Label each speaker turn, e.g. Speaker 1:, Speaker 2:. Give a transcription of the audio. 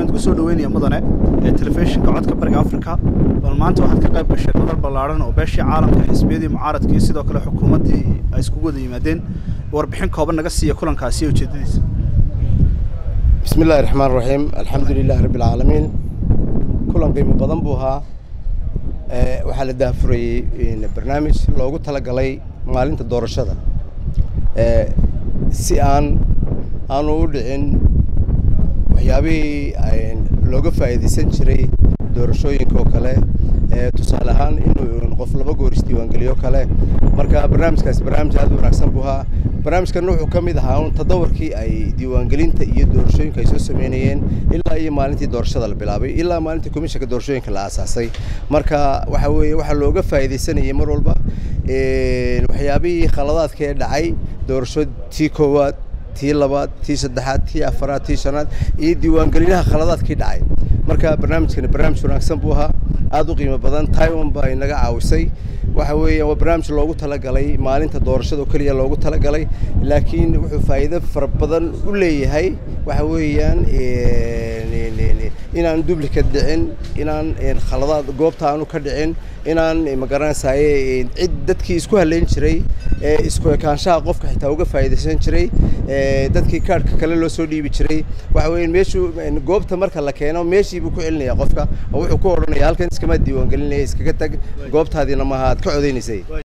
Speaker 1: waxaan ku soo dhaweynaya mudane ee telefishinka codka bariga africa bal maanta waxaad ka qayb gasheen madal ballaaran oo beeshii caalamka xisbiyadii mucaaradka iyo sidoo kale xukuumaddii ay iskugu wada yimaadeen warbixin kooban naga siiya kulankaasi iyo ujeedadiisa
Speaker 2: bismi illaahi raxmaan raxiim alxamdu lilaahi rabbi alcaalamiin kulan qiimo badan buu ahaa waxaa la daafurayey barnaamij loogu talagalay maalinta doorashada si aan aanu u dhicin waxyaabihii looga faa'iidaysan jiray doorashooyinka oo kale tusaale ahaan inuu qof laba goor isdiiwaangeliyo kale marka barnaamijkaasi barnaamij aad u wanaagsan buu ahaa barnaamijkan wuxuu ka mid ahaa un tadawarkii ay diiwaangelinta iyo doorashooyinka ay soo sameynayeen ilaa iyo maalintii doorashada la bilaabay ilaa maalintii komishanka doorashooyinka la aasaasay marka waxa weeye waxaa looga faa'iidaysanayay mar walba waxyaabihii khaladaadka ee dhacay doorasho tii koowaad tii labaad tii saddexaad tii afaraad tii shanaad iyo diiwaangelinaha khaladaadkii dhacay marka barnaamijkani barnaamij wanaagsan buu ahaa aada u qiimo badan taiwan baa inaga caawisay waxa weeyaan waa barnaamij loogu talagalay maalinta doorashada oo keliya loogu talagalay laakiin wuxuu faa'iido fara badan u leeyahay waxa weeyaan inaan duplicate dhicin inaan khaladaad goobta aanu ka dhicin inaan magaranaysaye cid dadkii isku haleyn jiray ee isku ekaanshaha qofka xitaa uga faa'iidaysan jiray dadkii kaadhka kale loo soo dhiibi jiray waxa weeye meeshuu goobta marka la keeno meeshii buu ku celinaya qofka oo wuxuu ku odhanaya halkan iskama diiwaangelinaya iskaga tag goobtaadiina maaha aad ka codeynaysay